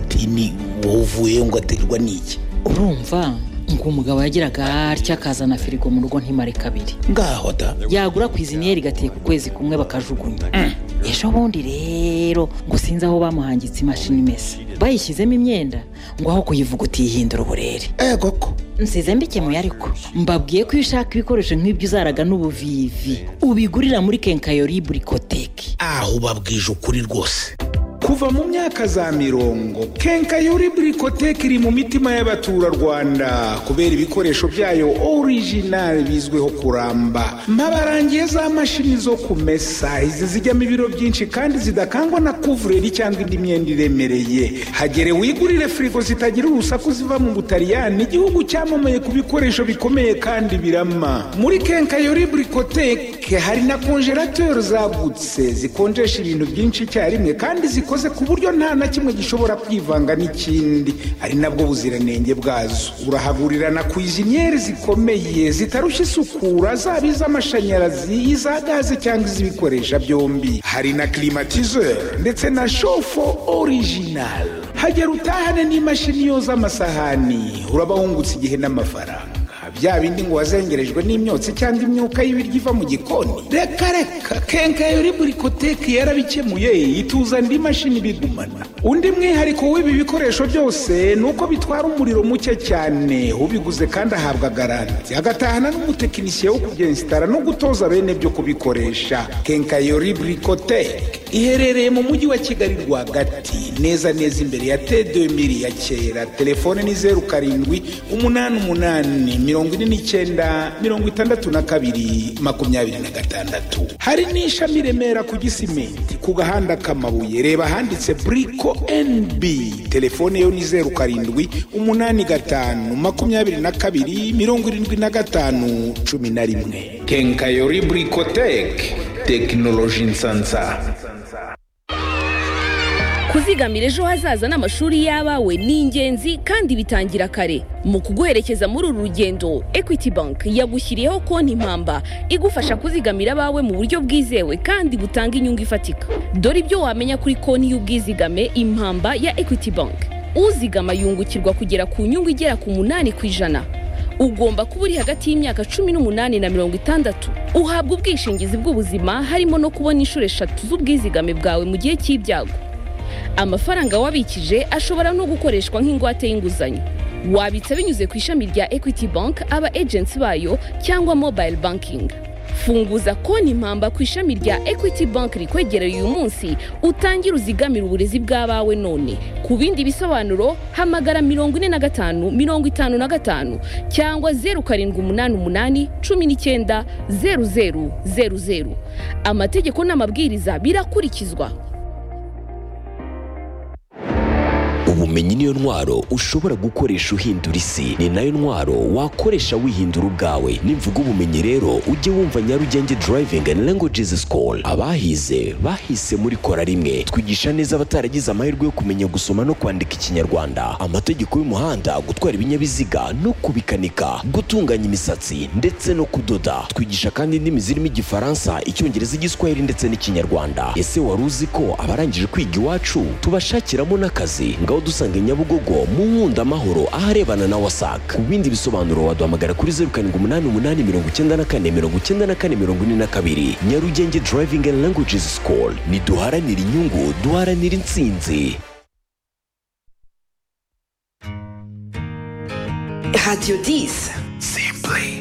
wenyine wowe uvuye ngo aterwa n'iki urumva ngo umugabo yagiraga atya akazana firigo mu rugo ntimare kabiri ngaho ta yagura kwiziniyeri igatiye ku kwezi kumwe bakajugunya ejo bundi rero ngo sinzi aho bamuhangitse imashini imesa bayishyizemo imyenda ngo aho kuyivuguta yihindura uburere eh koko nsize mbikemuye ariko mbabwiye ko iyo ushaka ibikoresho nk'ibyo uzaraga n'ubuvivi ubigurira muri kenkayori burikoteki aho ubabwije ukuri rwose kuva mu myaka za mirongo kenkayori burikoteke iri mu mitima y'abaturarwanda kubera ibikoresho byayo orijinali bizwiho kuramba mpabarangiye za mashini zo kumesa izi zijyamo ibiro byinshi kandi zidakangwa na kuvureri cyangwa indi myenda iremereye hagere wigurire firigo zitagira urusaku ziva mu butaliyani igihugu cyamamaye ku bikoresho bikomeye kandi birama muri kenkayori burikoteke hari na konjerateri zagutse zikonjesha ibintu byinshi icyarimwe kandi zikora zikoze ku buryo nta na kimwe gishobora kwivanga n'ikindi ari nabwo buziranenge bwazo urahagurira na kwiziniyeri zikomeye zitarushya isukura zaba iz'amashanyarazi iza gaze cyangwa iz'ibikoresha byombi hari na kirimatizeri ndetse na shofo orijinali hagera utahane n'imashini yoza amasahani uraba wungutse igihe n'amafaranga bya bindi ngo wazengerejwe n'imyotsi cyangwa imyuka y'ibiryo iva mu gikoni reka reka kenkayori burikoteke yarabikemuye ituza indi mashini bigumana undi mwihariko w'ibi bikoresho byose ni uko bitwara umuriro muke cyane ubiguze kandi ahabwa garanti agatahana n'umutekinisiye wo kubyensitara no gutoza bene byo kubikoresha kenkayori burikoteke iherereye mu mujyi wa kigali rwagati neza neza imbere ya t2000 ya kera telefone ni zeru karindwi umunani umunani mirongo ine n'icyenda mirongo itandatu na kabiri makumyabiri na gatandatu hari n'ishami i remera ku gisimenti ku gahanda k'amabuye reba ahanditse buriko endi telefone yo ni zeru karindwi umunani gatanu makumyabiri na kabiri mirongo irindwi na gatanu cumi na rimwe kenkayori burikoteke tekinoloji nsansa kuzigamira ejo hazaza n'amashuri y'abawe ni ingenzi kandi bitangira kare mu kuguherekeza muri uru rugendo equity bank yagushyiriyeho konti impamba igufasha kuzigamira abawe mu buryo bwizewe kandi butanga inyungu ifatika dore ibyo wamenya kuri konti y'ubwizigame impamba ya equity bank uzigama yungukirwa kugera ku nyungu igera ku munani ku ijana ugomba kuba uri hagati y'imyaka cumi n'umunani na mirongo itandatu uhabwa ubwishingizi bw'ubuzima harimo no kubona inshuro eshatu z'ubwizigame bwawe mu gihe cy'ibyago amafaranga wabikije ashobora no gukoreshwa nk'ingwate y'inguzanyo wabitsa binyuze ku ishami rya equity bank aba agency bayo cyangwa mobile banking funguza konti impamba ku ishami rya equity bank rikwegereye uyu munsi utangire uzigamira uburezi bw'abawe none ku bindi bisobanuro hamagara mirongo ine na gatanu mirongo itanu na gatanu cyangwa zeru karindwi umunani umunani cumi n'icyenda zeru zeru zeru zeru amategeko n'amabwiriza birakurikizwa ubumenyi niyo ntwaro ushobora gukoresha uhindura isi ni nayo ntwaro wakoresha wihindura ubwawe nimvuga ubumenyi rero ujye wumva nyarugenge driving and languages school abahize bahise muri kora rimwe twigisha neza abataragize amahirwe yo kumenya gusoma no kwandika ikinyarwanda amategeko y'umuhanda gutwara ibinyabiziga no kubikanika gutunganya imisatsi ndetse no kudoda twigisha kandi indimi zirimo igifaransa icyongereza igiswahili ndetse n'ikinyarwanda ese wari uzi ko abarangije kwiga iwacu tubashakiramo n'akazi ngaho dusanga nyabugogo mu nkunda amahoro aharebana na wasac ku bindi bisobanuro waduhamagara kuri zeru karindwi umunani umunani mirongo icyenda na kane mirongo icyenda na kane mirongo ine na kabiri nyarugenge driving and languages school ntiduharanira inyungu duharanira intsinzi Radio 10. simply